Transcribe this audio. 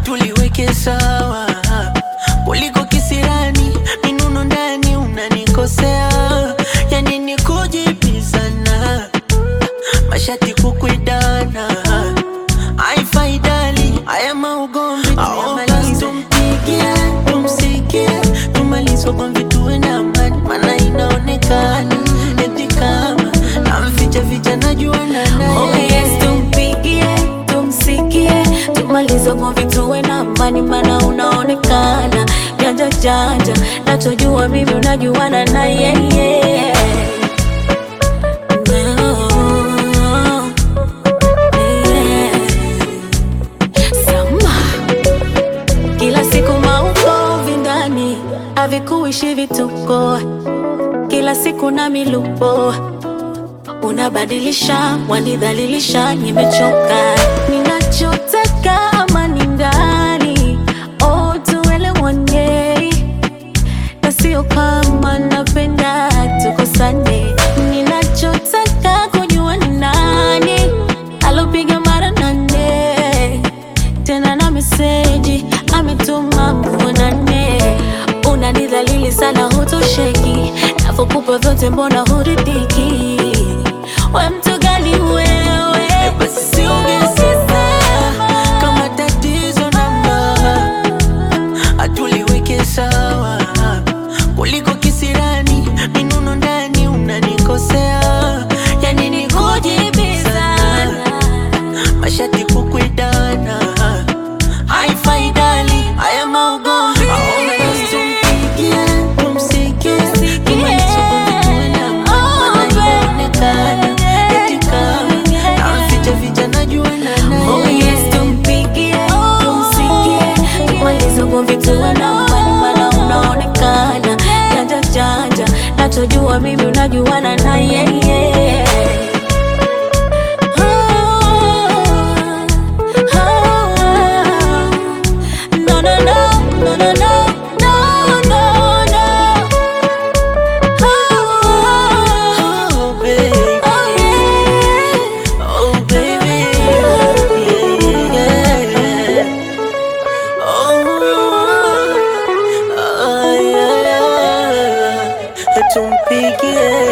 hatuliweke sawa kuliko kisirani minuno ndani unanikosea yani ni kujibizana mashati kukwidana aifaidali haya maugomvi tuyamalize tumpigie tumsikie tumalize ugomvi tuwe na amani mana inaonekana eti kama namficha ficha najua na Oh naye yes, tumpigie, tumsikie, tumalize ugomvi tuwe na amani, maana unaonekana janja janja, nachojua mimi unajuana na yeye. No. Yeah. Sama. Kila siku maugomvi ndani havikuishi vituko, kila siku na milupo unabadilisha, wanidhalilisha, nimechoka. Ninachotaka amani ndani, oh, tuelewane, na sio kama napenda tukosane. Ninachotaka kujua ni nani alopiga mara nane tena na meseji ametuma muonane. Unanidhalili sana, hutosheki, navyokupa vyote, mbona huridhiki? We mtu gani wewe? basi siongezeka kama tatizo namba hatuliweke sawa kuliko kisirani minuno ndani unanikosea yani ni kujibizana mashati kukwidana haifaidali haya maugomvi tumpigie tumsikie tumalize ugomvi tuwe na amani, maana inaonekana eti kama namficha ficha najua na Oh naye yes, tumpigie, tumsikie, tumalize ugomvi tuwe na amani, maana unaonekana janja janja, nachojua mimi unajuana na yeye. Ah, ah, no, no, no, no, no, no, no, no, no. Ah, Oh, baby. oh, yeah. Oh, baby. Yeah, yeah. Oh, oh, yeah, yeah. Tumpigie